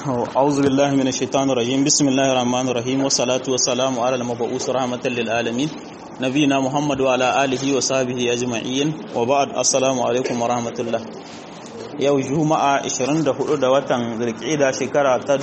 أعوذ بالله من الشيطان الرجيم بسم الله الرحمن الرحيم والصلاة والسلام على المبعوث رحمة للعالمين نبينا محمد وعلى آله وصحبه أجمعين وبعد السلام عليكم ورحمة الله yau juma'a 24 da watan zulqa'ida shekara ta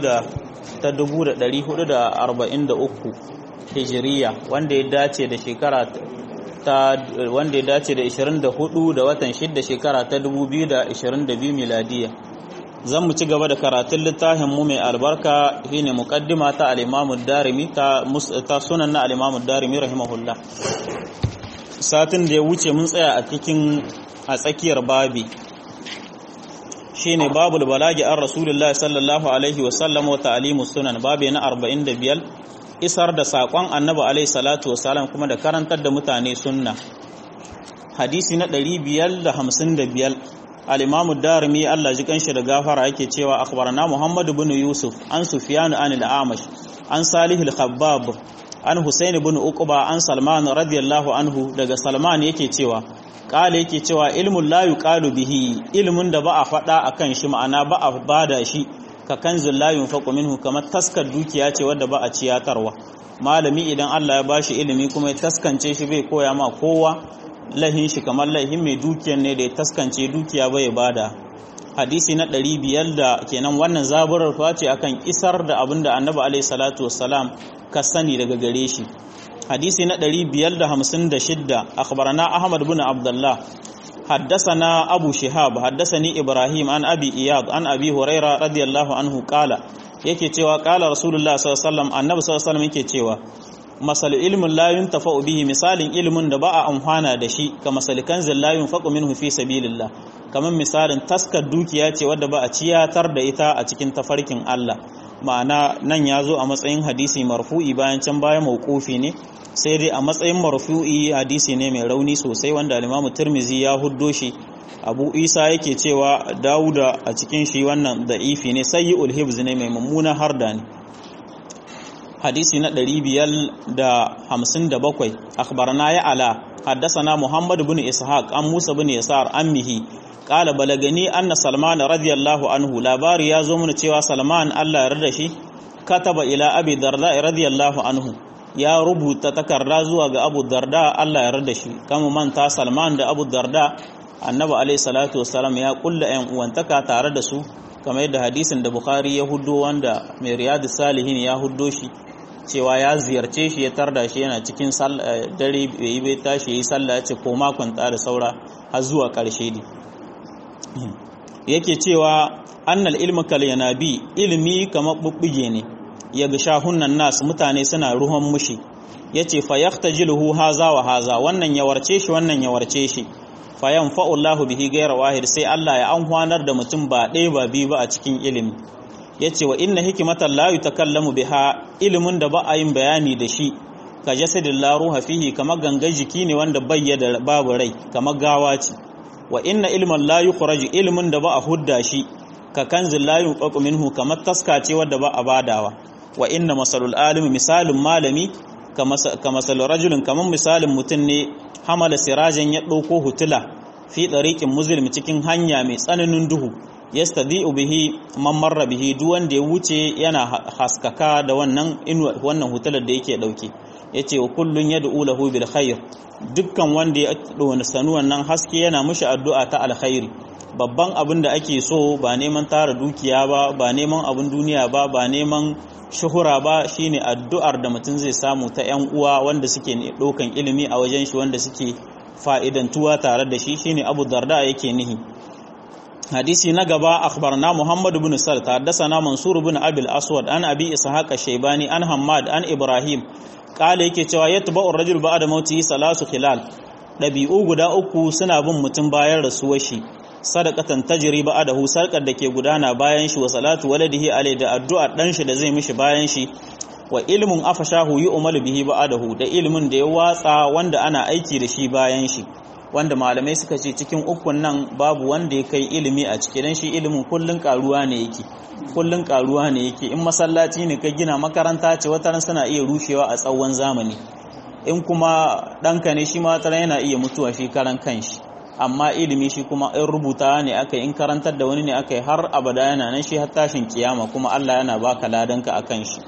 2443 hijiriya wanda ya dace da shekara ta wanda ya dace da 24 da watan 6 shekara ta 2022 miladiya zan mu ci gaba da karatun littafin mu mai albarka shine muqaddima ta al-Imam darimi ta ta sunan na al-Imam darimi rahimahullah satin da ya wuce mun tsaya a cikin a tsakiyar babi shine babul balagi an rasulullahi sallallahu alaihi wa sallam wa ta'limu sunan babi na 45 isar da sakon annabi alaihi salatu wasalam kuma da karantar da mutane sunna hadisi na 555 al-imamu darimi Allah ji kanshi da gafara yake cewa akhbarana Muhammad ibn Yusuf an Sufyan an al-Amash an Salih al-Khabbab an Husayn ibn Uqba an Salman radiyallahu anhu daga Salman yake cewa kala yake cewa ilmun la yuqalu bihi ilmun da ba a faɗa akan shi ma'ana ba a bada shi ka kanzul la yunfaqu minhu kamar taskar dukiya ce wadda ba a ciyatarwa malami idan Allah ya bashi ilimi kuma ya taskance shi bai koya ma kowa lahin shi kamar lahin mai dukiyar ne da ya taskance dukiya bai bada hadisi na ɗari biyar da kenan wannan zaburar ce akan isar da abin da annabi alaihi salatu wassalam ka sani daga gare shi hadisi na ɗari biyar da hamsin da shidda akhbarana ahmad bin abdullah حدثنا أبو شهاب حدثني إبراهيم عن أبي إياد عن أبي هريرة رضي الله عنه قال yake cewa qala rasulullah sallallahu alaihi wasallam annabi sallallahu alaihi wasallam yake cewa masal ilmin la yuntafa'u bihi misalin ilmin da ba a amfana da shi ka masal kanzil la yunfaqu minhu fi sabilillah kaman misalin taskar dukiya ce wadda ba a ciyatar da ita a cikin tafarkin Allah ma'ana nan ya zo a matsayin hadisi marfu'i bayan can baya mauqufi ne sai dai a matsayin marfu'i hadisi ne mai rauni sosai wanda al-Imam Tirmidhi ya huddo shi Abu Isa yake cewa Dawuda a cikin shi wannan da'ifi ne sayyi'ul hibz ne mai mummuna harda ne hadisi na 557 akhbarana ya ala haddathana Muhammad ibn Ishaq an Musa ibn Yasar ammihi qala balagani anna Salman radiyallahu anhu labari ya zo mana cewa Salman Allah ya yarda shi kataba ila Abi Darda radiyallahu anhu ya rubuta takarda zuwa ga Abu Darda Allah ya yarda shi kama manta Salman da Abu Darda Annabi alayhi salatu wassalam ya kulla ƴan uwantaka tare da su kamar yadda hadisin da Bukhari ya huddo wanda mai Riyadus Salihin ya huddo shi cewa ya ziyarce shi ya tarda shi yana cikin dare bai yi bai tashi yi sallah ya ce ko makon da saura har zuwa ƙarshe ne yake cewa annal ilmu kal yanabi ilmi kamar bubbuge ne ya ga shahunan nas mutane suna ruhon mushi yace fa yahtajiluhu haza wa haza wannan ya warce shi wannan ya warce shi fa yanfa'u Allahu bihi ghayra wahid sai Allah ya anhwanar da mutum ba ɗaya ba biyu ba a cikin ilimi yace wa inna hikmatan la yutakallamu biha ilimin da ba a yin bayani da shi ka jasadin la ruha fihi kamar gangan jiki ne wanda bayyana babu rai kamar gawa ce wa inna ilman la yukhraju ilmin da ba a hudda shi ka kanzil la yunqaqu minhu kamar taska ce wadda ba a badawa wa inna masalul alim misalin malami ka masalul rajulin kamar misalin mutum ne hamala sirajan ya ɗauko hutula fi ɗariƙin muslim cikin hanya mai tsananin duhu yastadi'u bihi man marra bihi duk wanda ya wuce yana haskaka da wannan wannan hutular da yake dauke yace wa kullun yad'u lahu bil khair dukkan wanda ya dona sanu wannan haske yana mishi addu'a ta alkhairi babban abin da ake so ba neman tara dukiya ba ba neman abin duniya ba ba neman shuhura ba shine addu'ar da mutum zai samu ta yan uwa wanda suke ɗaukan ilimi a wajen shi wanda suke fa'idantuwa tare da shi shine Abu Darda yake nihi hadisi na gaba akhbarna Muhammad ibn Salt haddathana Mansur ibn Abi al-Aswad an Abi Ishaq shaybani an Hammad an Ibrahim kale yake cewa yatba'u ar-rajul ba'da mauti salasu khilal dabi'u guda uku suna bin mutum bayan rasuwar shi sadaqatan tajri ba'dahu sarkar da ke gudana bayan shi wa salatu waladihi alai da addu'a dan shi da zai mishi bayan shi wa ilmun afashahu yu'malu bihi ba'dahu da ilmin da ya watsa wanda ana aiki da shi bayan shi wanda malamai suka ce cikin ukun nan babu wanda ya kai ilimi a ciki dan shi ilimin kullun karuwa ne yake kullun karuwa ne yake in masallaci ne ka gina makaranta ce wata suna iya rushewa a tsawon zamani in kuma ɗanka ne shi ma yana iya mutuwa shi karan kanshi amma ilimi shi kuma in rubuta ne aka in karantar da wani ne aka yi har abada yana nan shi har tashin kiyama kuma Allah yana baka ladanka akan shi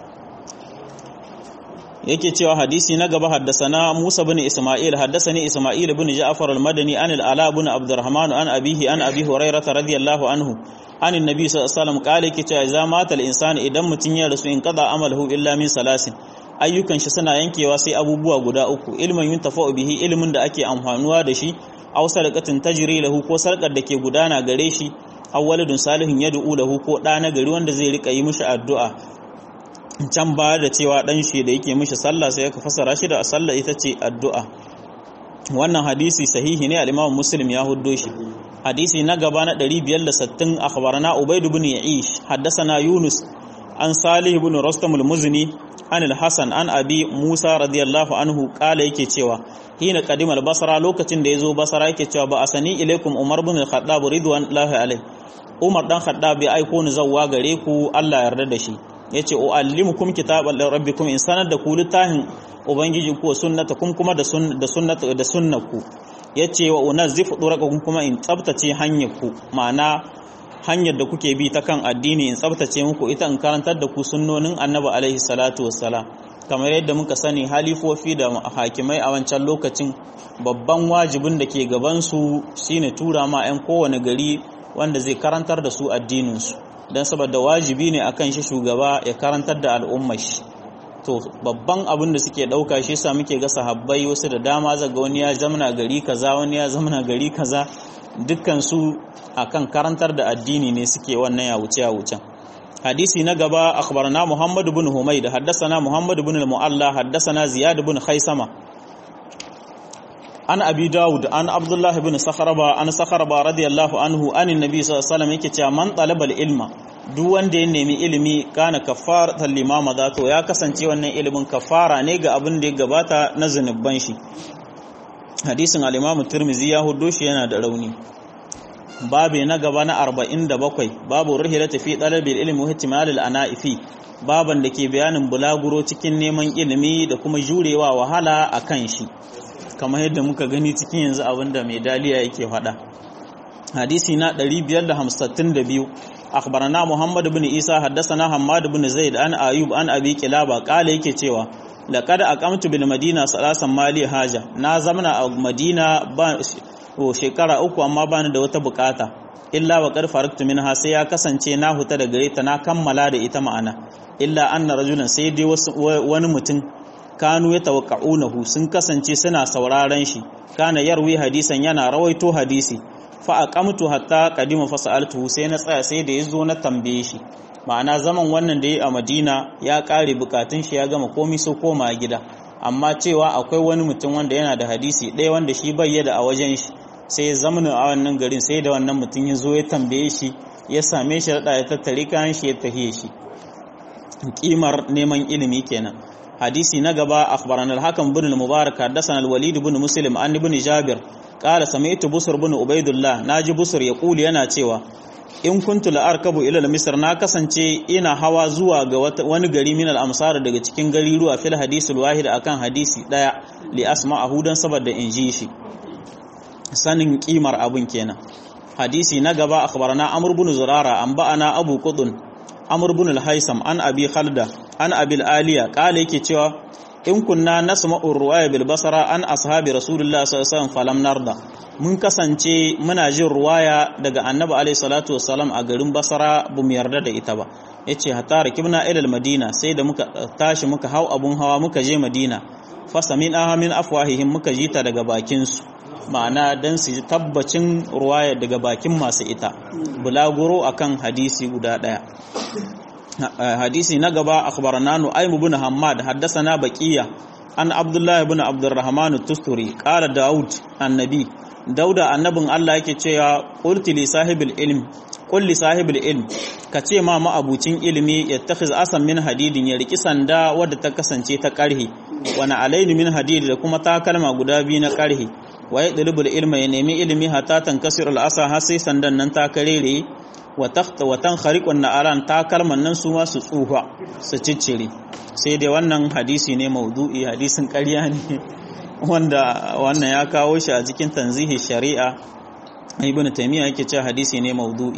yake cewa hadisi na gaba haddasana Musa bin Isma'il haddasani Isma'il bin Ja'far al-Madani an al-Ala bin Abdurrahman an abihi an Abi Hurairah radiyallahu anhu an annabi sallallahu alaihi wasallam kale yake cewa idza mata al-insanu idan mutun ya rasu in qada amalahu illa min salasin ayyukan shi suna yankewa sai abubuwa guda uku ilmin yuntafa'u bihi ilmin da ake amfanuwa da shi aw sadaqatin tajri lahu ko sarkar da ke gudana gare shi aw waladun salihin yad'u lahu ko da na gari wanda zai rika yi mishi addu'a can ba da cewa dan shi da yake mishi sallah sai aka fasara shi da sallah ita ce addu'a wannan hadisi sahihi ne al-Imam Muslim ya huddo shi hadisi na gaba na 560 akhbarana Ubayd ibn Ya'ish haddathana Yunus an Salih ibn Rustam al-Muzni an al-Hasan an Abi Musa radiyallahu anhu kala yake cewa hina qadim al-Basra lokacin da yazo Basra yake cewa ba asani ilaikum Umar ibn al-Khattab ridwanullahi alayhi Umar dan Khattab ya aiko ni zawwa gare ku Allah yarda da shi yace uallimukum kitaban rabbikum in sanar da ku littafin ubangiji ku sunnata kum kuma da sunnata da sunnaku yace wa unazzifu duraqakum kuma in tsabtace hanyar ku ma'ana hanyar da kuke bi ta kan addini in tsabtace muku ita in karantar da ku sunnonin annabi alaihi salatu wassalam kamar yadda muka sani halifofi da hakimai a wancan lokacin babban wajibin da ke gaban su shine tura ma 'yan kowane gari wanda zai karantar da su addinin su don saboda wajibi ne akan shi shugaba ya karantar da al'ummar shi to babban abin da suke dauka shi sa muke ga sahabbai wasu da dama zaga wani ya zamana gari kaza wani ya zamana gari kaza dukkan su akan karantar da addini ne suke wannan ya wuce ya wuce hadisi na gaba akhbarana muhammad ibn humayd haddathana muhammad ibn al-mu'alla haddathana ziyad ibn khaisama an abi dawud an abdullah ibn sakharaba an sakharaba radiyallahu anhu anin nabi sallallahu alaihi wasallam yake cewa man talabal ilma duk wanda ya nemi ilimi kana kafaratan limama da to ya kasance wannan ilimin kafara ne ga abin da ya gabata na zanubban shi hadisin al-imam tirmizi ya hudo shi yana da rauni babu na gaba na 47 babu rihilati fi talabil ilmi wa ihtimal al-ana'ifi baban da ke bayanin bulaguro cikin neman ilimi da kuma jurewa wahala akan shi kamar yadda muka gani cikin yanzu abinda mai daliya yake faɗa hadisi na 552 akhbarana muhammad ibn isa haddathana hammad ibn zaid an ayub an abi kilaba kala yake cewa laqad aqamtu bil madina salasan mali haja na zamana a madina ba shekara uku amma bani da wata bukata illa wa qad faraktu minha sai ya kasance na huta da gare ta na kammala da ita ma'ana illa anna rajulan sai dai wani mutum kanu ya tawakka'unahu sun kasance suna sauraron shi kana yarwi hadisan yana rawaito hadisi fa aqamtu hatta qadima fa sa'altuhu sai na tsaya sai da yazo na tambaye shi ma'ana zaman wannan da yi a Madina ya kare bukatun shi ya gama komai so koma gida amma cewa akwai wani mutum wanda yana da hadisi ɗaya wanda shi bayyana a wajen shi sai ya zamana a wannan garin sai da wannan mutum ya zo ya tambaye shi ya same shi da ya tattare kayan shi ya tahiye shi kimar neman ilimi kenan hadisi na gaba akhbarana al-hakam ibn al-mubarak hadathana al-walid ibn muslim an ibn jabir qala sami'tu busr ibn ubaidullah naji busr yaqulu yana cewa in kuntu la arkabu ila al-misr na kasance ina hawa zuwa ga wani gari min al-amsar daga cikin gari ruwa fil hadisi al-wahid akan hadisi daya li asma'ahu dan saboda in ji shi sanin kimar abun kenan hadisi na gaba akhbarana amr ibn zurara an ba'ana abu qudun amr ibn al-haisam an abi khalda an abil aliya kala yake cewa in kunna nasma'u ruwaya bil basara an ashabi rasulullah sallallahu alaihi wasallam falam narda mun kasance muna jin ruwaya daga annabi alaihi salatu wasallam a garin basara bu mu yarda da ita ba yace hatta rakibna ila al madina sai da muka tashi muka hau abun hawa muka je madina fasamin aha min afwahihim muka jita daga bakin su ma'ana dan su tabbacin ruwaya daga bakin masu ita bulaguro akan hadisi guda daya hadisi na gaba akhbarana nu'aym ibn hammad haddathana baqiya an abdullah ibn abdurrahman at-tusturi qala daud annabi dauda annabin Allah yake cewa qulti li sahibil ilm qul li sahibil ilm kace ma ma'abucin ilimi yattakhiz asan min hadidin ya riki sanda wadda ta kasance ta karhi wa na alaini min hadid da kuma takalma guda biyu na karhi wa yadlubul ilma ya nemi ilimi hatta tankasir al-asa har sai sandan nan ta karere wa takhta wa tankhariqun na'aran takalman nan su ma su tsufa su ciccire sai dai wannan hadisi ne maudu'i hadisin ƙarya ne wanda wannan ya kawo shi a cikin tanzihi shari'a ibn taymiya yake cewa hadisi ne maudu'i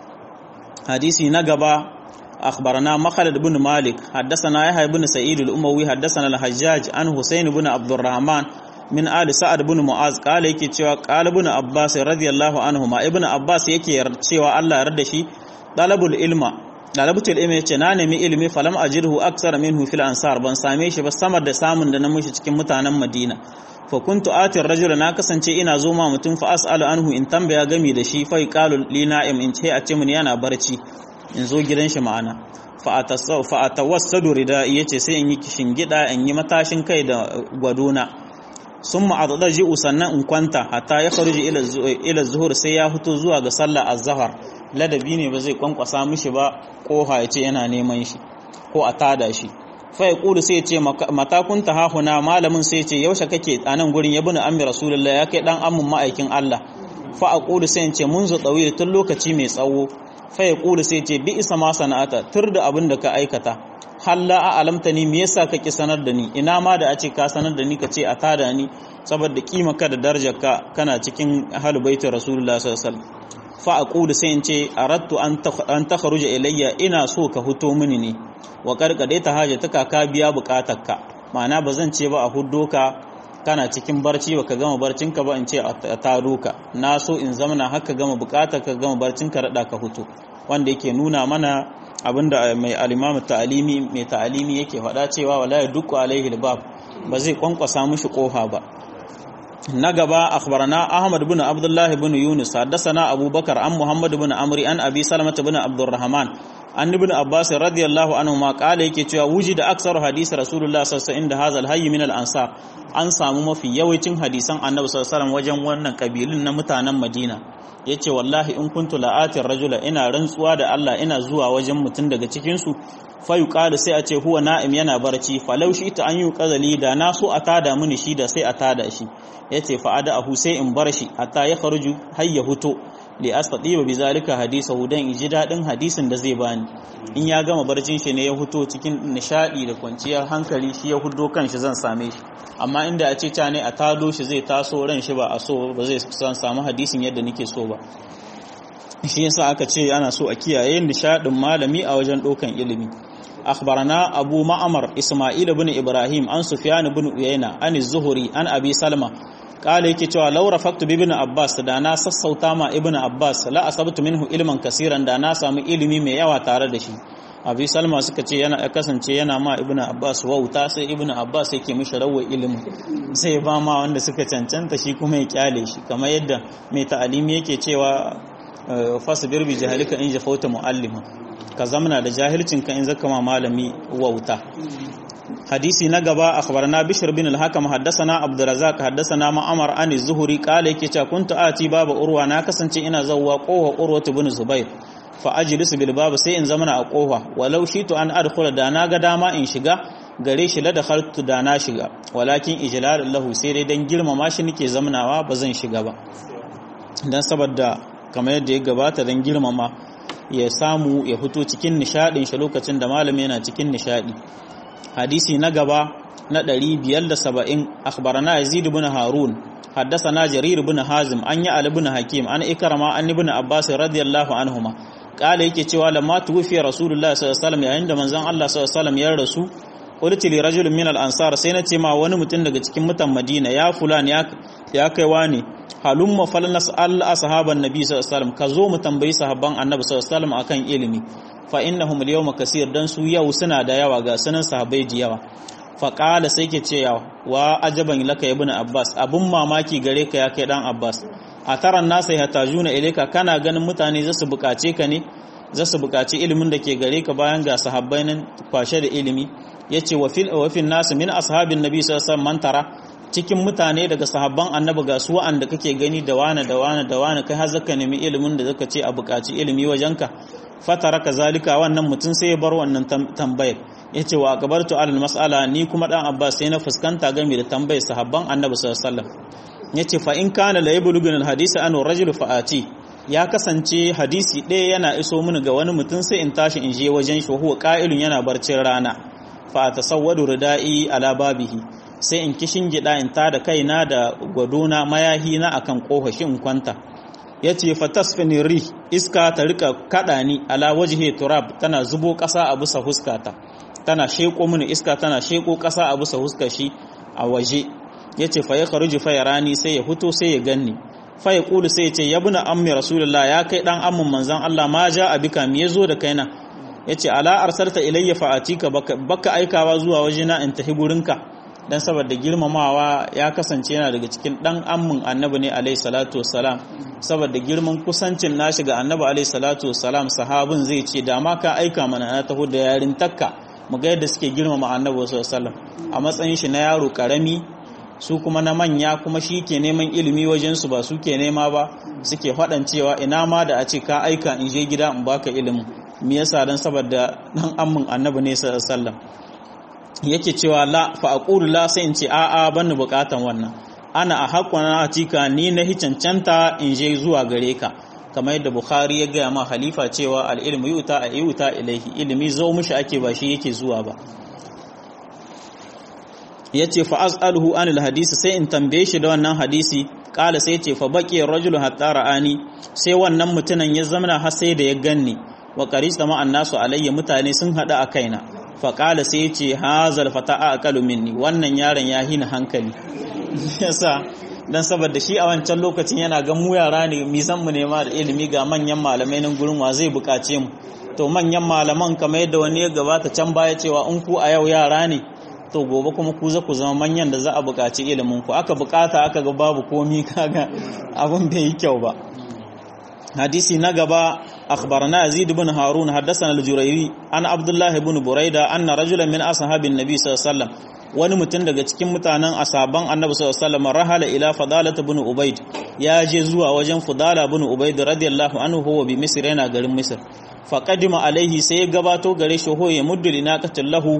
hadisi na gaba أخبرنا مخلد بن مالك حدثنا يحيى بن سعيد الأموي حدثنا الحجاج عن حسين بن عبد الرحمن من آل سعد بن معاذ قال yake cewa قال ابن عباس رضي الله عنهما ابن عباس yake cewa Allah yarda shi talabul ilma talabatul ilmi yace na nemi ilimi falam ajirhu aksar minhu fil ansar ban same shi ba samar da samun da na mushi cikin mutanen Madina fa kuntu atir rajula na kasance ina zo ma mutum fa as'alu anhu in tambaya gami da shi fa qalu li na'im in ce a ce mun yana barci in zo gidan shi ma'ana fa'atawassadu rida ya ce sai in yi kishin gida in yi matashin kai da gwadona sun ma'adada ji'u sannan in kwanta hatta ya faruji ila zuhur sai ya fito zuwa ga sallah azhar ladabi ne ba zai kwankwasa mishi ba koha ya ce yana neman shi ko a tada shi fa ya kulu sai ya ce mata kunta hahuna malamin sai ya ce yaushe kake a nan gurin ya bani ammi rasulullah ya kai dan ammun ma'aikin Allah fa a kulu sai ya ce mun zo tsawi tun lokaci mai tsawo faya kula sai ce bi isa ma sana'ata tur da abin da ka aikata halla a alamta ni me yasa kake sanar da ni ina ma da a ce ka sanar da ni ka ce a tada ni saboda kima ka da darajar ka kana cikin ahlul baitin rasulullah sallallahu alaihi wasallam fa aqulu sai in ce aradtu an takhruja ilayya ina so ka huto mini ne wa karkade ta hajataka ka biya bukatarka ma'ana bazan ce ba a huddo ka kana cikin barci baka gama barcinka ba in ce a taro ka na so in zamana haka gama bukatar ka gama barcinka rada ka hutu wanda yake nuna mana abinda mai alimamu ta'alimi mai ta'alimi yake faɗa cewa wala ya dukku alaihi albab ba zai kwankwasa mishi kofa ba na gaba akhbarana ahmad ibn abdullah ibn yunus haddathana abubakar an muhammad ibn amri an abi salama ibn abdurrahman an ibn abbas radiyallahu anhu ma kala yake cewa wujida aksaru hadisi rasulullah sallallahu alaihi wasallam inda hazal hayy min al ansar an samu mafi yawancin hadisan annabi sallallahu alaihi wasallam wajen wannan kabilun na mutanen madina yace wallahi in kuntu la'atir rajula ina rantsuwa da Allah ina zuwa wajen mutum daga cikin su fa yuqalu sai a ce huwa na'im yana barci falau shi ta an yi qazali da na so a tada mini shi da sai a tada shi yace fa ada ahu sai in bar shi hatta ya kharuju har ya huto li astatiba bi zalika hadisahu dan iji dadin hadisin da zai bani in ya gama barcin shi ne ya huto cikin nishadi da kwanciyar hankali shi ya hudo kanshi zan same shi amma inda a ce ta ne a tado shi zai taso ran shi ba a so ba zai san samu hadisin yadda nake so ba shi yasa aka ce ana so a kiyaye nishadin malami a wajen dokan ilimi akhbarana abu ma'amar isma'il ibn ibrahim an sufyan ibn uyayna an az-zuhri an abi salma kala yake cewa laura faktu bi ibn abbas da na sassauta ma ibn abbas la asabtu minhu ilman kasiran da na samu ilimi mai yawa tare da shi abi salma suka ce yana ya kasance yana ma ibn abbas wauta sai ibn abbas yake mishi rawar ilimin sai ba ma wanda suka cancanta shi kuma ya kyale shi kamar yadda mai ta'alimi yake cewa fasbir bi jahalika in jafauta muallima ka zamana da jahilcin ka in zaka ma malami wauta hadisi na gaba akhbarana bishr bin al-hakam haddathana abdurrazzaq haddathana ma'amar an az-zuhri qala yake cewa kuntu ati baba urwa na kasance ina zawwa qowa urwa ibn zubair fa ajlisu bil bab sai in zamana a qofa walau shitu an adkhula da na ga dama in shiga gare shi la dakhaltu da na shiga walakin ijlal lahu sai dai dan girmama shi nake zamanawa ba zan shiga ba dan saboda kamar yadda ya gabata dan girmama ya samu ya fito cikin nishadin shi lokacin da malami yana cikin nishadi hadisi na gaba na 570 akhbarana yazid ibn harun haddathana jarir ibn hazim an yi ali ibn hakim an ikrama an ibn abbas radiyallahu anhuma kala yake cewa lamma tuwfi rasulullah sallallahu alaihi wasallam yayin da manzon Allah sallallahu alaihi wasallam ya rasu qultu li rajulin min al-ansar sai na ce ma wani mutum daga cikin mutan Madina ya fulan ya ya kai wani halumma falnas al ashaban nabi sallallahu alaihi wasallam ka zo mu tambayi sahabban annabi sallallahu alaihi wasallam akan ilimi fa innahum al-yawma kaseer dan su yau suna da yawa ga sunan sahabbai da yawa fa qala sai ke ce wa ajaban laka ibn abbas abun mamaki gare ka ya kai dan abbas a taran nasa ya tajuna ilaika kana ganin mutane zasu bukace ka ne zasu bukaci ilimin da ke gare ka bayan ga sahabbai nan kwashe da ilimi yace wa fil wa fil nas min ashabin nabi sallallahu alaihi wasallam tara cikin mutane daga sahabban annabi ga su wa'anda kake gani da wani da wani da wani kai har zaka nemi ilimin da zaka ce a bukaci ilimi wajenka fatara kazalika wannan mutum sai ya bar wannan tambayar yace wa gabartu alal mas'ala ni kuma dan abbas sai na fuskanta game da tambayar sahabban annabi sallallahu alaihi wasallam yace fa in kana la yablugun al hadisi an rajul fa'ati ya kasance hadisi ɗaya yana iso mini ga wani mutum sai in tashi in je wajen shi huwa qa'ilun yana barcin rana fa tasawwadu ridai ala babihi sai in kishin gida in ta da kaina da gwadona mayahi na akan kofashi in kwanta yace fatasfini ri iska ta rika kada ni ala wajhi turab tana zubo kasa a bisa huskata tana sheko mini iska tana sheko kasa a bisa huskar shi a waje yace fa ya kharuju fa yarani sai ya fito sai ya ganni fa ya kulu sai ya ce yabna ammi rasulullah ya kai dan amman manzon Allah ma ja abika me yazo da kaina yace ala arsalta ilayya fa atika baka aikawa zuwa wajena in tafi gurinka dan saboda girmamawa ya kasance yana daga cikin dan ammin annabi ne alaihi salatu wassalam saboda girman kusancin nashi ga annabi alaihi salatu wassalam sahabin zai ce da ma ka aika mana na taho da yarin takka mu ga yadda suke girmama annabi sallallahu alaihi wasallam a matsayin shi na yaro karami su kuma na manya kuma shi ke neman ilimi wajen su ba su ke nema ba suke faɗan cewa ina ma da a ce ka aika in je gida in baka ilimin me yasa dan saboda dan ammin annabi ne sallallahu alaihi wasallam yake cewa la fa aqulu la sai in ce a a ban bukatan wannan ana a haƙƙon atika ni na hicancanta in je zuwa gare ka kamar yadda bukhari ya gaya ma halifa cewa al-ilmu yuta a yuta ilaihi ilimi zo mishi ake ba shi yake zuwa ba yace fa as'aluhu anil hadisi sai in tambaye shi da wannan hadisi kala sai ce fa baqi rajulu hatta ra'ani sai wannan mutunan ya zamana har sai da ya ganni wa qarista ma annasu alayya mutane sun hada a kaina faƙala sai ya ce hazal fata a akalu minni wannan yaron ya hina hankali yasa dan saboda shi a wancan lokacin yana ga mu yara ne mi san mu nema da ilimi ga manyan malamai nan gurin wa zai buƙace mu to manyan malaman kamar yadda wani ya gabata can baya cewa in ku a yau yara ne to gobe kuma ku za ku zama manyan da za a buƙaci ilimin ku aka buƙata aka ga babu komi kaga abin bai yi kyau ba hadisi na gaba أخبرنا يزيد بن هارون حدثنا الجريري عن عبد الله بن بريدة أن رجلا من أصحاب النبي صلى الله عليه وسلم wani mutum daga cikin mutanen asaban annabi sallallahu alaihi wasallam rahala ila fadalat ibn ubayd ya je zuwa wajen fadala ibn ubayd radiyallahu anhu huwa bi misr yana garin misr fa qadima alaihi sai ya gabato gare shi ho ya muddu linaqatil lahu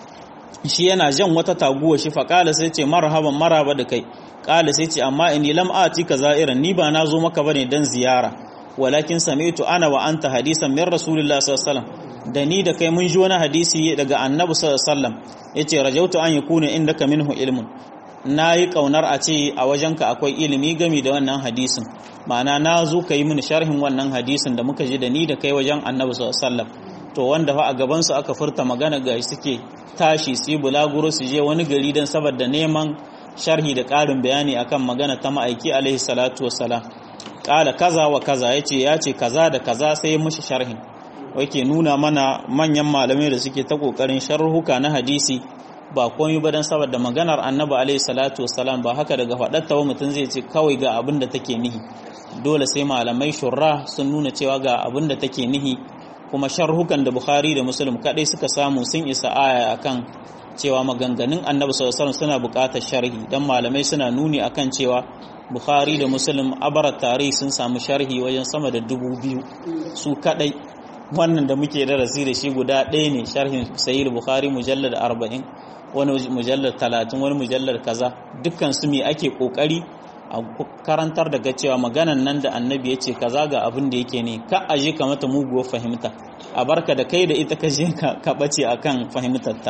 shi yana jan wata taguwa shi fa kala sai ce marhaban maraba da kai kala sai ce amma inni lam ati ka za'iran ni ba na zo maka bane dan ziyara walakin sami'tu ana wa anta hadisan min rasulillahi sallallahu alaihi wasallam da ni da kai mun ji wani hadisi daga annabi sallallahu alaihi wasallam yace rajautu an yakuna indaka minhu ilmun nayi kaunar a ce a wajenka akwai ilimi gami da wannan hadisin ma'ana na zo kai mini sharhin wannan hadisin da muka ji da ni da kai wajen annabi sallallahu alaihi wasallam to wanda fa a gaban su aka furta magana ga suke tashi su yi bulaguro su je wani gari dan saboda neman sharhi da ƙarin bayani akan magana ta ma'aiki alaihi salatu wassalam kala kaza wa kaza yace ya ce kaza da kaza sai ya mushi sharhin wake nuna mana manyan malamai da suke ta kokarin sharhuka na hadisi ba komai ba dan saboda maganar annabi alaihi salatu wassalam ba haka daga faɗatta wa mutum zai ce kawai ga abin da take nihi dole sai malamai shurra sun nuna cewa ga abin da take nihi kuma sharhukan da bukhari da muslim kadai suka samu sun isa aya akan cewa maganganun annabi sallallahu alaihi wasallam suna buƙatar sharhi dan malamai suna nuni akan cewa bukhari da muslim abar tarihi sun samu sharhi wajen sama da dubu biyu su kadai wannan da muke darasi da shi guda ɗaya ne sharhin sahih bukhari mujallar arba'in wani mujallar talatin wani mujallar kaza dukkan su me ake kokari a karantar daga cewa maganan nan da annabi ya ce kaza ga abin da yake ne ka aje ka mata muguwar fahimta a barka da kai da ita ka je ka bace akan fahimtarta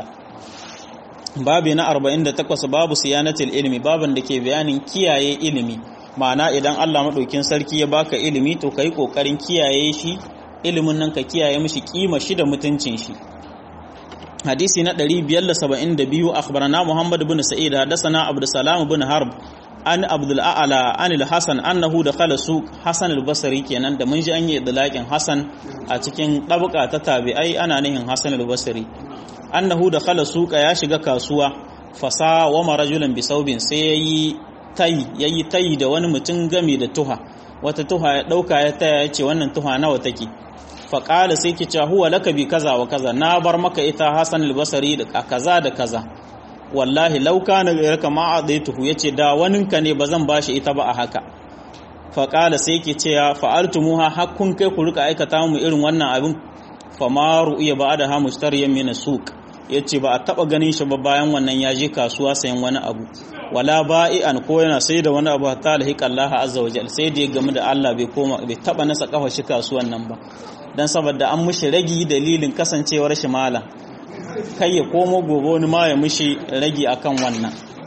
babi na 48 babu siyanatul ilmi baban da ke bayanin kiyaye ilimi ma'ana idan Allah madaukin sarki ya baka ilimi to kai kokarin kiyaye shi ilimin nan ka kiyaye mishi kima shi da mutuncin shi hadisi na 572 akhbarana Muhammad ibn Sa'id hadathana Abdul Salam ibn Harb an Abdul A'la an al-Hasan annahu dakhala suq Hasan al-Basri kenan da mun ji an yi idlaqin Hasan a cikin dabqa ta tabi'ai ana nihin Hasan al-Basri annahu da khala suka ya shiga kasuwa fasa wa marajulan bisaubin sai yayi tayi yayi tayi da wani mutum game da tuha wata tuha ya dauka ya taya yace wannan tuha nawa take fa qala sai ki ce huwa laka bi kaza wa kaza na bar maka ita Hasan al-Basri da kaza da kaza wallahi law kana ghayraka ma adaituhu yace da waninka ne bazan bashi ita ba a haka fa qala sai ki ce fa'altumuha hakkun kai ku rika aikata mu irin wannan abin famaru iya ba da ha mushtariyan min suq yace ba a taba ganin shi ba bayan wannan ya je kasuwa sayan wani abu wala ba'i'an ko yana sai da wani abu hatta lahiqa Allah azza wa jalla sai da ya gamu da Allah bai koma bai taba nasa kafa shi kasuwan nan ba dan saboda an mushi ragi dalilin kasancewar shi mala kai ya komo gobe wani ma ya mushi ragi akan wannan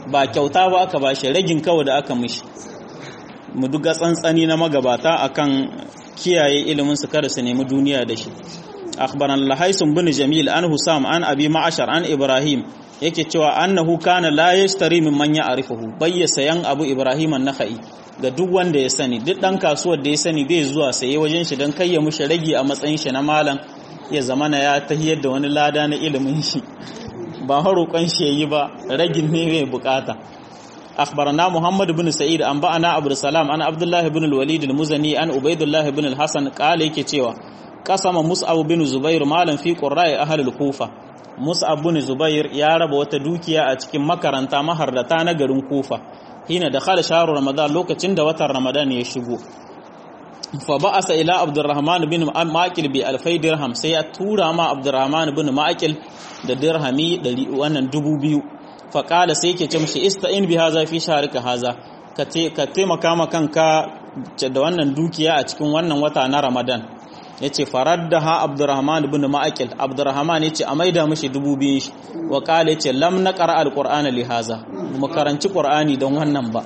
ba kyauta ba aka bashi ragin kawai da aka mishi mu duga tsantsani na magabata akan kiyaye ilimin su kada su nemi duniya da shi akhbaran lahaisun bin jamil an husam an abi ma'ashar an ibrahim yake cewa annahu kana la yashtari min man ya'rifuhu bayya sayan abu ibrahim an-nakhai ga duk wanda ya sani duk dan kasuwar da ya sani bai zuwa saye wajen shi dan kai ya mushi ragi a matsayin shi na malam ya zamana ya tahiyar da wani lada na ilimin shi ba haroƙon shi yayi ba ragin ne mai bukata أخبرنا محمد بن سعيد أنبأنا عبد السلام أنا عبد الله بن الوليد المزني أن عبيد الله بن الحسن قال يكي تيوا قسم مصعب بن زبير مالا في قراء أهل الكوفة مصعب بن زبير يا رب وتدوكيا أتكين مكرنتا مهردتا نغرن كوفة هنا دخل شهر رمضان لوكا تند وتر رمضان يشغو فبعث إلى عبد الرحمن بن ماكل بألفي درهم سيأتورا ما عبد الرحمن بن ماكل da dirhami wannan dubu biyu faƙala sai ke ce mashi ista'in bi haza fi sharika haza ka taimaka ma kanka da wannan dukiya a cikin wannan wata na ramadan ya ce farar da ha abdurrahman ibn ma'akil abdurrahman ya ce a maida mashi dubu biyun shi wa ƙala ya ce lam na ƙara alƙur'ana li haza mu karanci ƙur'ani don wannan ba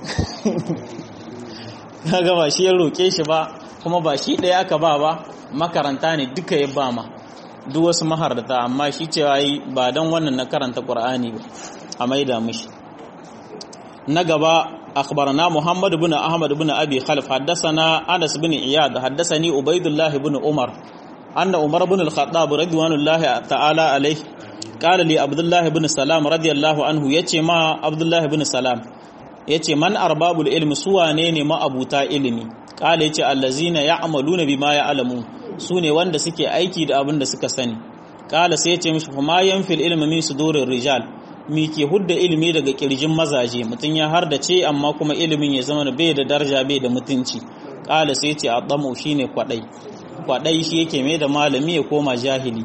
kaga ba shi ya roƙe shi ba kuma ba shi ɗaya aka ba ba makaranta ne duka ya ba ma duk wasu maharata amma shi cewa yi ba don wannan na karanta ƙur'ani ba a maida mishi na gaba akhbarana Muhammad ibn Ahmad ibn Abi Khalaf haddathana Anas ibn Iyad haddathani Ubaydullah ibn Umar anna Umar ibn al-Khattab radiyallahu ta'ala alayhi qala li Abdullah ibn Salam radiyallahu anhu yace ma Abdullah ibn Salam yace man arbabul ilmi suwane ne ma abuta ilimi qala yace allazina ya'maluna bima ya'lamun su ne wanda suke aiki da abin da suka sani kala sai ya ce mishi kuma yanfil ilmi min sudurir rijal mi ke hudda ilimi daga kirjin mazaje mutum ya har da ce amma kuma ilimin ya zama bai da daraja bai da mutunci kala sai ce adamu shine kwadai kwadai shi yake mai da malami ya koma jahili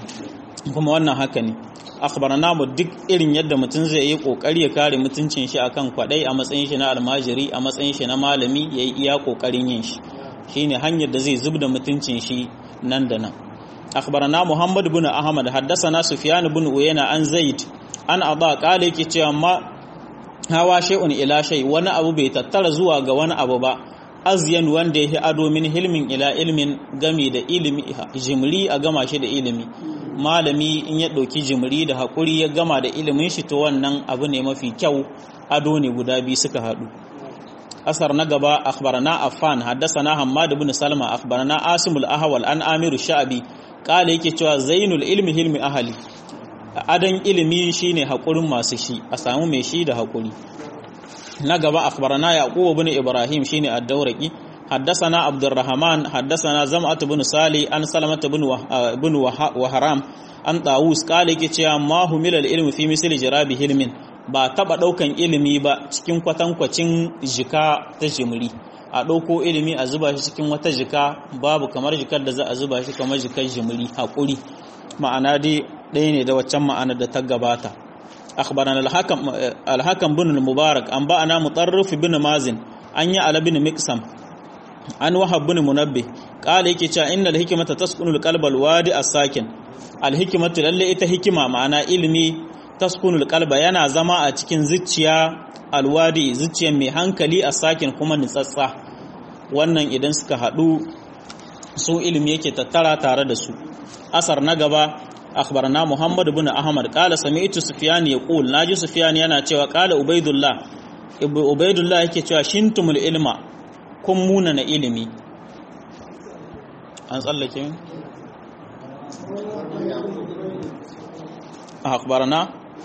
kuma wannan haka ne akhbarana mu duk irin yadda mutum zai yi kokari ya kare mutuncin shi akan kwadai a matsayin shi na almajiri a matsayin shi na malami yayi iya kokarin yin shi shine hanyar da zai zubda mutuncin shi nan da nan akhbarana muhammad ibn ahmad haddathana sufyan ibn uyayna an zaid an aba kale yake cewa ma hawa shay'un ila shay wani abu bai tattara zuwa ga wani abu ba azyan wanda yake ado min hilmin ila ilmin gami da ilimi jimri a gama shi da ilimi malami in ya dauki jimri da hakuri ya gama da ilimin shi to wannan abu ne mafi kyau ado ne guda biyu suka hadu أثر نقبا أخبرنا أفان حدثنا حماد بن سلمة أخبرنا آسم الأهول أن آمير الشعبي قال يكي cewa zainul ilmi hilmi ahali adan ilimi shine hakurin masu shi a samu mai shi da hakuri na gaba akhbarana yaqub ibn ibrahim shine ad-dawraqi حدثنا عبد الرحمن حدثنا زمعة بن صالح عن سلمة بن بن وهرام عن طاووس قال yake cewa ma humila al-ilmu fi misli jirabi hilmin ba taba daukan ilimi ba cikin kwatankwacin jika ta jimri a dauko ilimi a zuba shi cikin wata jika babu kamar jikar da za a zuba shi kamar jikar jimri hakuri ma'ana dai ɗaya ne da waccan ma'ana da ta gabata akhbarana al-hakam al-hakam bin al-mubarak an ba'ana mutarrif bin mazin an yi ala bin miqsam an wahab bin munabbih qala yake cewa innal hikmata taskunu al-qalbal wadi as-sakin al-hikmatu lalle ita hikima ma'ana ilimi taskunul qalba yana zama a cikin zuciya alwadi zuciyar mai hankali a sakin kuma nitsatsa wannan idan suka haɗu su ilimi yake tattara tare da su asar na gaba akhbarna muhammad ibn ahmad qala sami'tu sufyan yaqul naji sufyan yana cewa qala ubaidullah ubaidullah yake cewa shintumul ilma kun muna na ilimi an tsallake akhbarna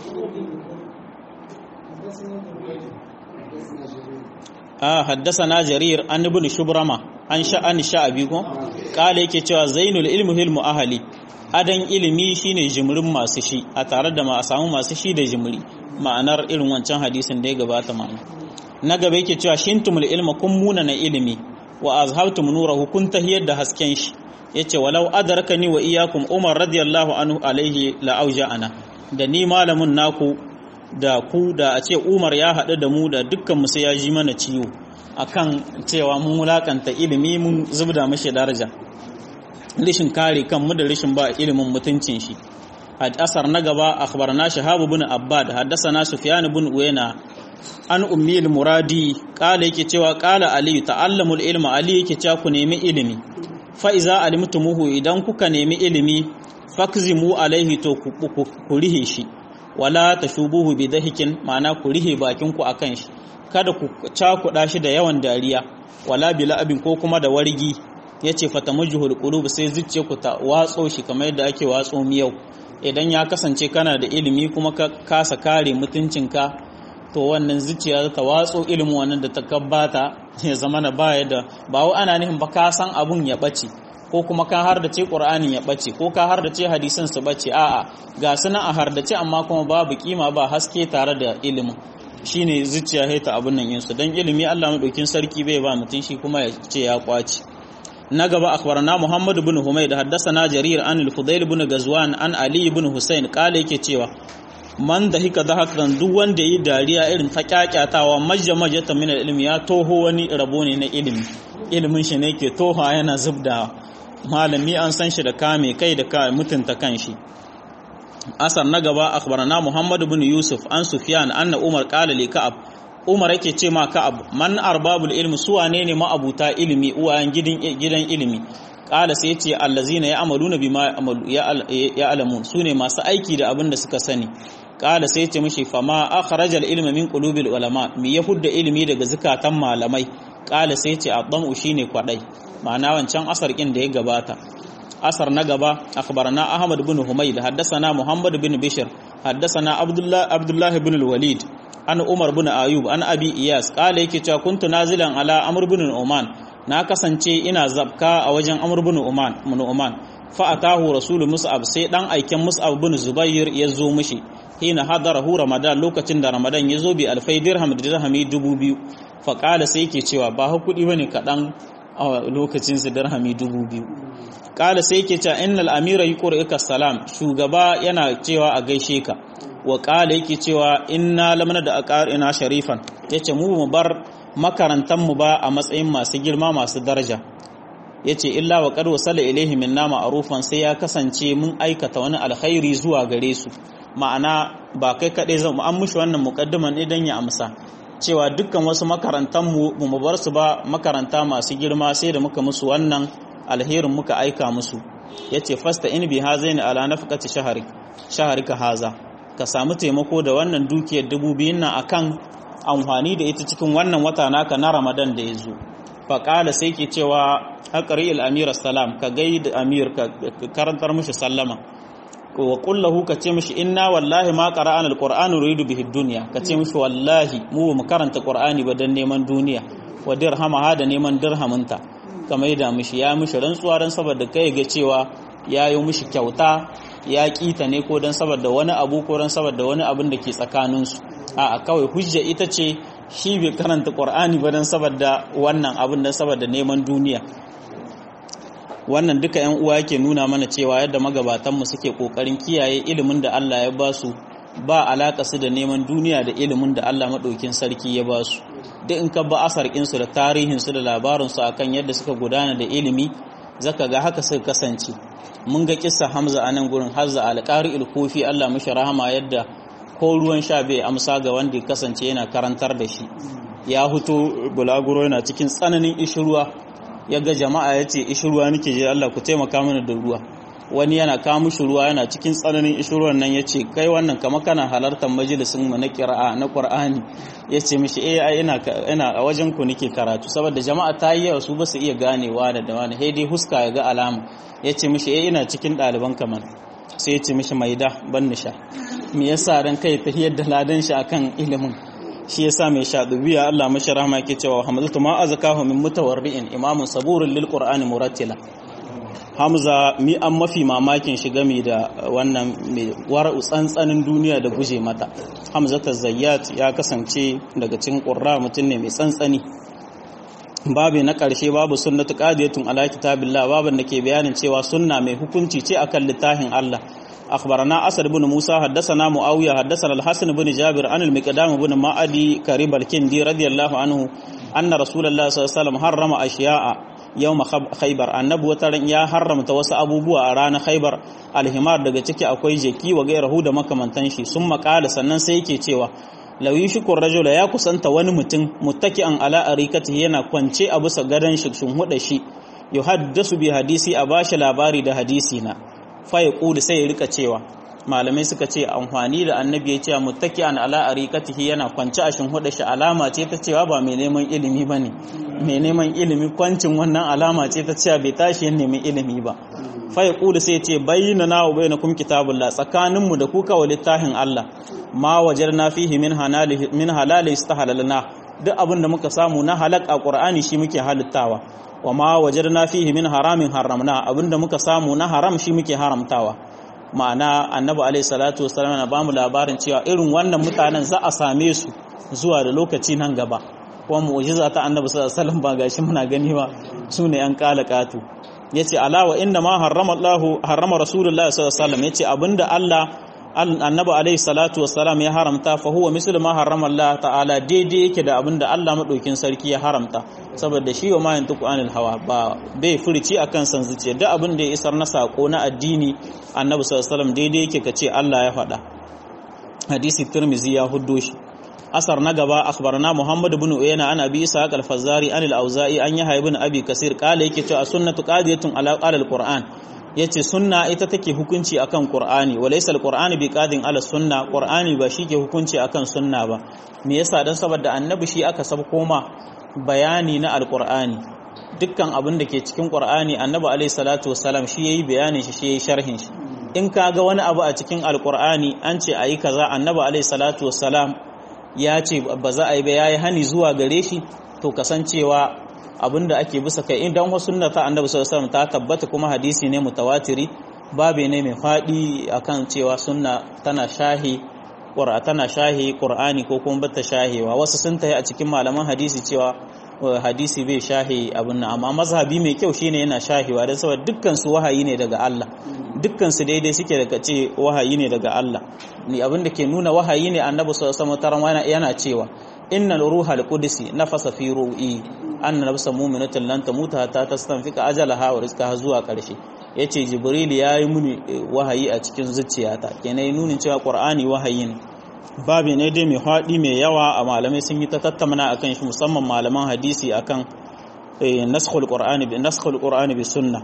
ah haddathana jarir an ibn shubrama an sha'an sha'abi ko kale yake cewa zainul ilmu hilmu ahli adan ilimi shine jimrin masu shi a tare da ma a samu masu shi da jimri ma'anar irin wancan hadisin da ya gabata ma'ana na gaba yake cewa shintumul ilma kun muna na ilimi wa azhabtum nurahu kun tahiyar da hasken shi yace walau adrakani wa iyyakum umar radiyallahu anhu alaihi la ana da ni malamin naku da ku da a ce umar ya haɗu da mu da dukkan mu sai ya ji mana ciwo akan cewa mun wulakanta ilimi mun zubda mashi daraja rishin kare kanmu da rishin ba ilimin mutuncin shi asar na gaba akhbarna shahab ibn abbad haddathana sufyan ibn uyayna an ummi al-muradi kala yake cewa kala ali ta'allamul ilma ali yake cewa ku nemi ilimi fa iza alimtumuhu idan kuka nemi ilimi fakzimu alaihi to ku rihe shi wala tashubuhu bi dahikin ma'ana ku rihe bakin ku akan shi kada ku cakuɗa shi da yawan dariya wala bila abin ko kuma da wargi yace fatamujhul qulub sai zuciye ku ta watso shi kamar yadda ake watso miyau idan ya kasance kana da ilimi kuma ka kasa kare mutuncinka to wannan zuciya ta watso ilimin wannan da ta kabbata ya zama na baya da ba wa ana nufin ba ka san abun ya bace ko kuma ka har da ce qur'anin ya bace ko ka har da ce hadisan su bace a'a ga suna a har da ce amma kuma babu kima ba haske tare da ilimin shine zuciya haita abun nan yinsu dan ilimi Allah madaukin sarki bai ba mutun shi kuma ya ce ya kwaci na gaba akhbarana Muhammad ibn Humayd haddathana Jarir an al-Fudayl ibn Gazwan an Ali ibn Husayn kale yake cewa man da hika da hakan duk wanda yi dariya irin ta kyakyatawa majja majata min ilmi ya toho wani rabo ne na ilimi ilimin shi ne ke toha yana zubda malami an san shi da kame kai da ka mutunta kanshi asar na gaba akhbarana Muhammad ibn Yusuf an Sufyan anna Umar qala li Ka'ab Umar yake ce ma Ka'ab man arbabul ilmi su wane ne ma'abuta ilimi uwayen gidan gidan ilimi kala sai ce allazina ya'maluna bima ya'lamun sune masu aiki da abin da suka sani kala sai ce mishi fama akhraja al-ilma min qulubil ulama mi yahudda ilimi daga zakatan malamai kala sai ce addamu shine kwadai ma'ana wancan asar kin da ya gabata asar na gaba akhbarana ahmad ibn humayd haddathana muhammad ibn bishr haddathana abdullah abdullah ibn al-walid an umar ibn ayub an abi iyas kala yake cewa kuntu nazilan ala amr ibn uman na kasance ina zabka a wajen amr ibn uman ibn uman fa atahu rasul mus'ab sai dan aiken mus'ab ibn zubair ya zo mishi hina hadarahu ramadan lokacin da ramadan ya zo bi alfai dirham da dirhami dubu biyu fa kala sai yake cewa ba hakuri bane kadan a lokacin su dirhami dubu biyu kala sai yake cewa innal amira yuqri'uka salam shugaba yana cewa a gaishe ka wa kala yake cewa inna lamana da aqarina sharifan yace mu mu bar makarantan mu ba a matsayin masu girma masu daraja yace illa wa qad wasala ilaihi minna ma'rufan sai ya kasance mun aikata wani alkhairi zuwa gare su ma'ana ba kai kadai zan an mushi wannan muqaddiman idan ya amsa cewa dukkan wasu makarantan mu mu bar su ba makaranta masu girma sai da muka musu wannan alherin muka aika musu yace fasta in bi hazaini ala nafqati shahri shahrika haza ka samu taimako da wannan dukiyar dubu biyun nan akan amfani da ita cikin wannan wata naka na ramadan da ya zo faƙala sai ke cewa haƙari al'amir salam ka gai da amir ka karantar mishi sallama wa ƙullahu ka ce mishi inna wallahi ma ƙara'an alƙur'anu ridu bihi duniya ka ce mishi wallahi mu mu karanta ƙur'ani ba don neman duniya wa dirhama ha da neman dirhaminta ka mai da mishi ya mishi rantsuwa don saboda kai ga cewa ya yi mishi kyauta ya kita ne ko don saboda wani abu ko don saboda wani abin da ke tsakaninsu a kawai hujja ita ce shi bai karanta ƙwar'ani ba don saboda wannan abin don saboda neman duniya wannan duka yan uwa yake nuna mana cewa yadda magabatanmu suke ƙoƙarin kiyaye ilimin da Allah ya ba su ba alaƙa su da neman duniya da ilimin da Allah maɗaukin sarki ya ba su duk in ka ba asarƙinsu da tarihinsu da labarinsu akan yadda suka gudana da ilimi zaka ga haka suka kasance mun ga kissa Hamza a nan gurin Hazza alƙari ilkofi Allah mishi rahama yadda ko ruwan sha bai amsa ga wanda ya kasance yana karantar da shi ya huto bulaguro yana cikin tsananin ishirwa ya ga jama'a ya ce ishirwa nake je Allah ku taimaka mana da ruwa wani yana kawo mishi ruwa yana cikin tsananin ishirwan nan ya ce kai wannan kama kana halartar majalisin mu na kira'a na qur'ani ya ce mishi eh ai ina ina a wajen ku nake karatu saboda jama'a ta yi yawa su ba su iya ganewa da da wani dai huska ya ga alama ya ce mishi eh ina cikin ɗaliban kamar sai ya ce mishi maida ban nisha me yasa ran kai ta da ladan shi akan ilimin shi yasa mai shadubiya Allah mashi rahama yake cewa hamdatu ma azkahu min mutawarri'in imamun saburun lil qur'ani murattila Hamza mi an mafi mamakin shi game da wannan mai wara'u tsantsanin duniya da guje mata Hamza Zayyat ya kasance daga cikin qurra mutum ne mai tsantsani babu na ƙarshe babu sunnatu qadiyatun ala kitabillah babin da ke bayanin cewa sunna mai hukunci ce akan littafin Allah أخبرنا أسد بن موسى حدثنا معاوية حدثنا الحسن بن جابر عن المقدام بن معدي كريب الكندي رضي الله عنه أن رسول الله صلى الله عليه وسلم حرم أشياء yau khaibar annabi wata ran ya haramta wasu abubuwa a ranar khaibar alhimar daga ciki akwai jeki wa gairahu da makamantan shi sun makala sannan sai yake cewa lauyi shukur rajula ya kusanta wani mutum muttaki'an ala arikatihi yana kwance a bisa gadon shi shin huda shi yuhaddasu bi hadisi a bashi labari da hadisi na fa yaqulu sai ya rika cewa malamai suka ce amfani da annabi ya ce muttaki'an ala arikatihi yana kwance a shin huda shi alama ce ta cewa ba mai neman ilimi bane mai neman ilimi kwancin wannan alama ce ta cewa bai tashi yin neman ilimi ba fa yaqulu sai ya ce bayyana wa bainakum kitabullah tsakaninmu da ku kawai littafin Allah ma wajarna fihi min halali min halali istahalalna duk abin da muka samu na halak a qur'ani shi muke halittawa wa ma wajarna fihi min haramin haramna abin da muka samu na haram shi muke haramtawa ma'ana annabi alaihi salatu wasallam na bamu labarin cewa irin wannan mutanen za a same su zuwa da lokaci nan gaba kuma mu'jiza ta annabi sallallahu alaihi wasallam ba gashi muna gani ba sune yan kala katu yace ala wa inna ma harrama Allahu harrama rasulullahi sallallahu alaihi wasallam yace abinda Allah annabi alaihi salatu wassalam ya haramta fa huwa mislu ma harrama Allah ta'ala daidai yake da abinda Allah madaukin sarki ya haramta saboda shi wa ma yantuku anil hawa ba bai furici akan san zuciya duk abin da ya isar na sako na addini annabi sallallahu alaihi wasallam daidai yake kace Allah ya faɗa hadisi tirmizi ya huddo shi asar na gaba akhbarana muhammad ibn uyayna an abi isa al-fazzari an al-auza'i an yahya ibn abi kasir kala yake cewa sunnatu qadiyatun ala al-qur'an yace sunna ita take hukunci akan qur'ani walaysa al-qur'ani bi qadin ala sunna qur'ani ba shi ke hukunci akan sunna ba me yasa dan saboda annabi shi aka sab koma bayani na al-qur'ani dukkan abin da ke cikin qur'ani annabi alayhi salatu wassalam shi yayi bayanin shi shi yayi sharhin shi in kaga wani abu a cikin al-qur'ani an ce ayi kaza annabi alayhi salatu wassalam ya ce ba za a yi ba yayi hani zuwa gare shi to kasancewa abinda ake bisa kai idan wasu sunna ta annabi sallallahu alaihi ta tabbata kuma hadisi ne mutawatiri babe ne mai fadi akan cewa sunna tana shahi qur'a tana shahi qur'ani ko kuma bata shahewa wasu sun tayi a cikin malaman hadisi cewa hadisi bai shahi abin nan amma mazhabi mai kyau shine yana shahiwa dan saboda dukkan su wahayi ne daga Allah dukkan su daidai suke daga ce wahayi ne daga Allah ni abin da ke nuna wahayi ne annabi sallallahu alaihi wasallam yana cewa innal ruhal qudsi nafasa fi ru'i anna nafsa mu'minatin lan tamuta hatta tastanfika ajalaha wa rizqaha zuwa karshe yace jibril yayi muni wahayi a cikin zuciyata kenan nunin cewa qur'ani wahayi ne babi ne dai mai haɗi mai yawa a malamai sun yi ta tattauna akan shi musamman malaman hadisi akan naskhul qur'ani bi naskhul qur'ani bi sunna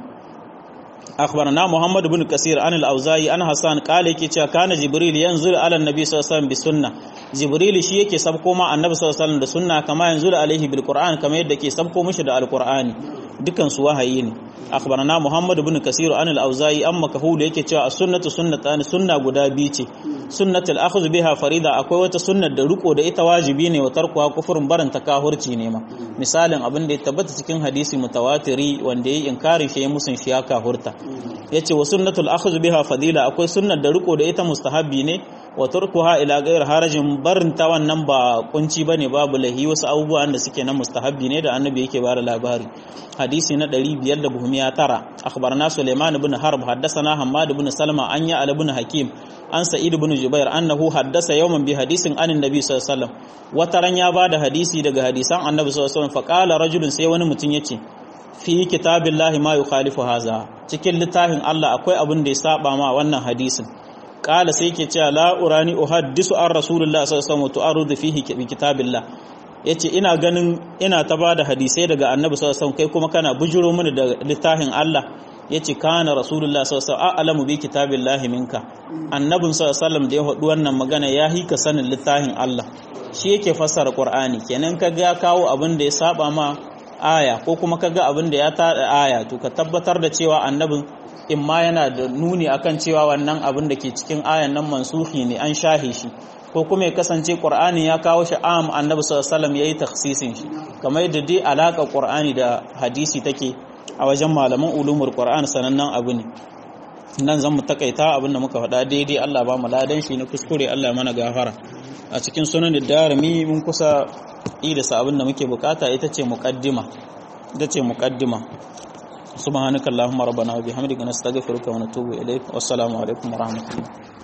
akhbarana muhammad ibn kasir an al-auza'i an hasan qala yake cewa kana jibril yanzur ala annabi sallallahu alaihi wasallam bi sunna jibril shi yake sabko ma annabi sallallahu alaihi wasallam da sunna kama yanzur alaihi bil qur'an kama yadda ke sabko mishi da al-qur'ani dukan su wahayi ne akhbarana muhammad ibn kasir an al-auza'i amma kahulu yake cewa as-sunnatu sunnatan sunna guda biyu ce sunnatul akhdh biha farida akwai wata sunnar da riko da ita wajibi ne wa tarkuwa kufurun barin ta kahurci ne ma misalin abin da ya tabbata cikin hadisi mutawatiri wanda yayi inkarin shi ya musun shi ya kahurta yace wa sunnatul akhdh biha fadila akwai sunnar da riko da ita mustahabbi ne wa tarkuha ila ghayr harajin barin ta wannan ba kunci bane babu lahi wasu abubuwan da suke na mustahabbi ne da annabi yake bada labari hadisi na 509 akhbarana Sulaiman ibn Harb haddathana Hammad ibn Salma an ya ibn Hakim an Sa'id ibn Jubair annahu haddasa yawman bi hadisin anin Nabi sallallahu alaihi wasallam wataran ya bada hadisi daga hadisan Annabi sallallahu alaihi wasallam faqala rajulun sai wani mutum yace fi kitabillahi ma yukhalifu haza cikin littafin Allah akwai abin da ya saba ma wannan hadisin qala sai yake cewa la urani uhaddisu an rasulullah sallallahu alaihi wasallam tu'arudu fihi bi kitabillah yace ina ganin ina ta bada hadisai daga Annabi sallallahu alaihi wasallam kai kuma kana bujuro mini da littafin Allah yace kana rasulullah sallallahu alaihi wasallam a'lamu bi kitabillahi minka annabin sallallahu alaihi wasallam da ya faɗi wannan magana ya hika sanin littafin Allah shi yake fassara Qur'ani kenan kaga ya kawo abin da ya saba ma aya ko kuma kaga abin da ya tada aya to ka tabbatar da cewa annabin in ma yana da nuni akan cewa wannan abin da ke cikin ayan nan mansuhi ne an shahe shi ko kuma ya kasance Qur'ani ya kawo shi am annabi sallallahu alaihi wasallam yayi takhsisin shi kamar yadda dai alaka Qur'ani da hadisi take a wajen malaman ulumul Qur'an sanannen abu ne nan zan mu takaita abin da muka faɗa daidai Allah ba mu ladan shi na kuskure Allah mana gafara a cikin sunan da darimi mun kusa idasa abin da muke bukata ita ce muqaddima ita ce muqaddima subhanakallahumma rabbana wa bihamdika nastaghfiruka wa natubu ilaik wassalamu alaikum wa rahmatullahi